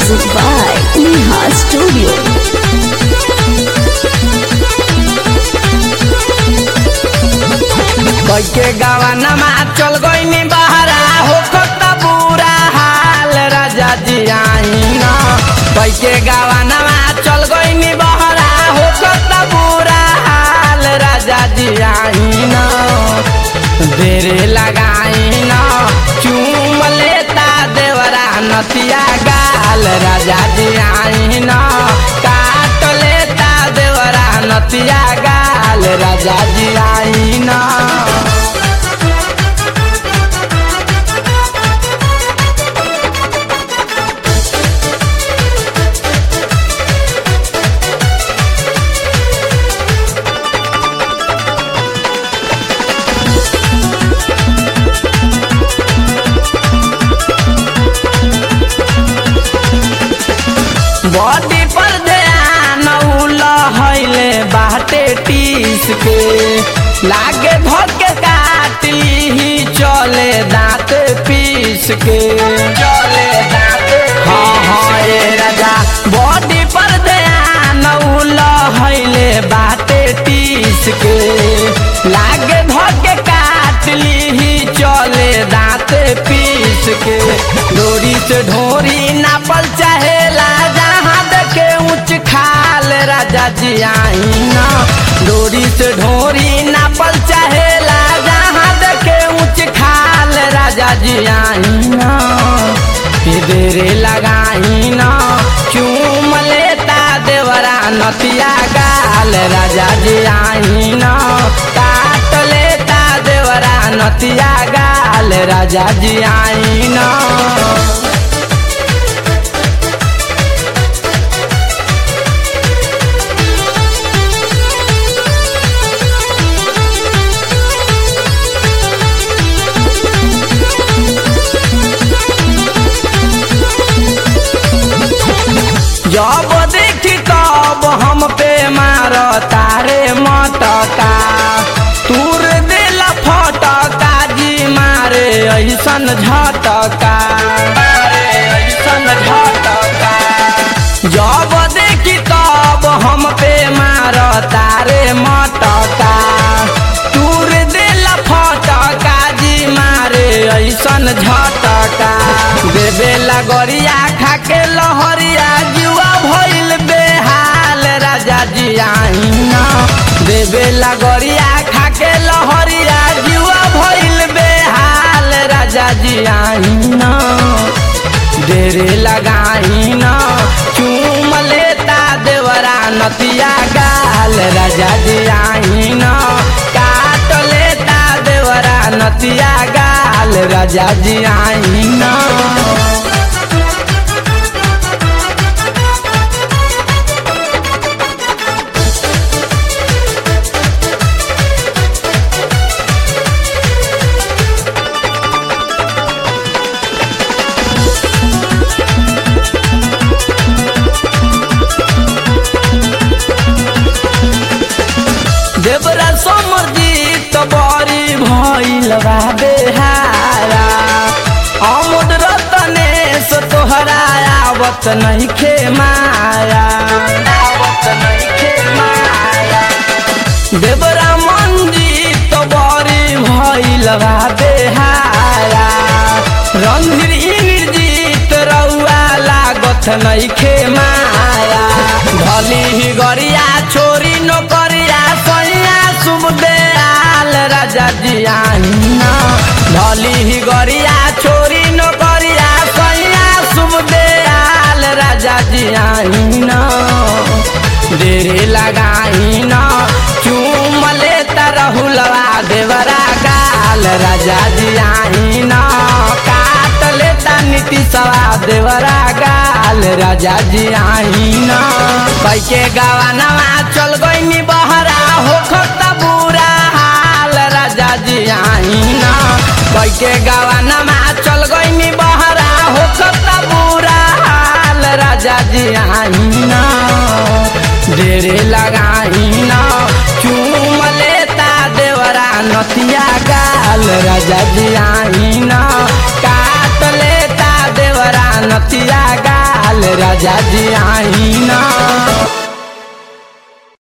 Music by Neha Studio. कैके गवानमा चल गईनी बहरा हो कत बुरा हाल राजा जी आईन कैके गवानमा चल गईनी बहरा हो कत बुरा हाल राजा जी आईन देरे लगाईन चूम लेता देवरा नतिया गाल राजा जी आईन काट लेता देवरा नतिया गाल राजा जी आईन बॉडी पर ध्यान लहले बाटे टीस के लागे धोके काटी ही चले दांत पीस के चले दांत हाँ हाँ ये राजा बॉडी पर ध्यान लहले बाटे टीस के लागे धोके काटली ही चले दांत पीस के डोरी से ढोरी नापल चाहेला जहाँ देखे ऊंच खाल राजा जी आईना डोरी से ढोरी नापल चाहेला जहाँ देखे ऊंच खाल राजा जी आईना देरे लगाईना चूम लेता देवरा नतिया गाल राजा जी आईना काट लेता देवरा नतिया गाल राजा जी आईना जब देखी कब हम पे मार तारे मटका तूर दिल फटका जी मारे ऐसन झटका मारे ऐसन झटका जब देखी तब हम पे मार तारे मटका तूर दिल फटका जी मारे ऐसन झटका देवे लगरिया खाके लहरिया जुआ भइल बेहाल राजा जी आईना देवे लगरिया खाके लहरिया जुआ भइल बेहाल राजा जी आईना देरे लगाईना चूम लेता देवरा नतिया गाल राजा जी आईना काट लेता देवरा नतिया गाल राजा जी आईना देवरा समरजीत बड़ी भइल बा बेहारा अमुद रतनेश तोहरा आवत नइखे माया आवत नइखे माया देवरा मंजीत बड़ी भइल बा बेहारा रणधीर इंद्रजीत रउआ लागत नइखे माया भली ही गरिया छोरी नौकरिया सैया शुभ दयाल राजा जी आईना भली ही गरिया छोरी नौकरिया सैया शुभ दयाल राजा जी आईना देरे लगाईना चूम लेता रहुलवा देवरा गाल राजा जी आईना काट लेता नीति सवा देवरा गाल राजा जी आईना कैके गवानवा चल गईनी बहरा हो खता बुरा हाल राजा जी आईना कैके गवानवा चल गईनी बहरा हो खता बुरा हाल राजा जी आईना ढेरे लगाईना चूम लेता देवरा नतिया गाल राजा जी आईना काट लेता देवरा नतिया गाल राजा जी आई ना